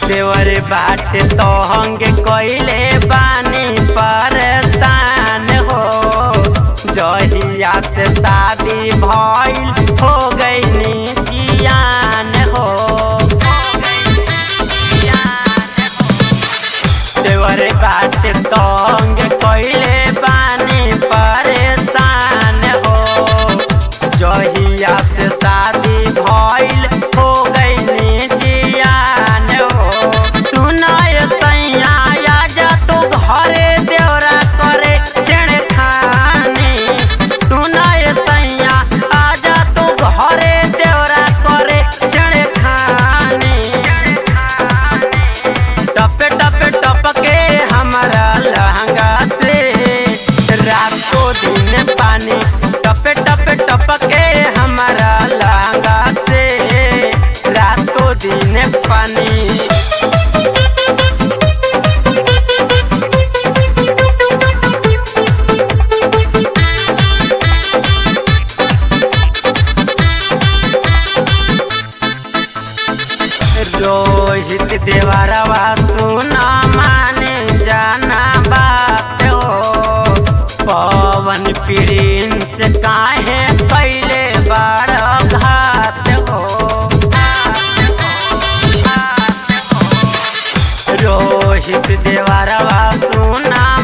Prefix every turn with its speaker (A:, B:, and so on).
A: देवर बाटे तो हंगे कइले बानी परेशान हो जहिया से शादी भइल हो गईनी जियान हो देवर बाटे तो हंगे कइले बानी परेशान हो जहिया से शादी भइल हो गईनी जियान हो सुनाय सैया आजा तू घरे देवरा करे छेड़खानी सुनाय सैया आजा तू घरे देवरा करे छेड़खानी टपे टपे टपके हमारा लहंगा से रातों दिन पानी टपे टपे टपके हमारा लहंगा से रातों दिन पानी रोहित देवरवा सुना माने जाना बात हो पवन प्रिंस काहे पहले बार घात हो रोहित देवरवा सुना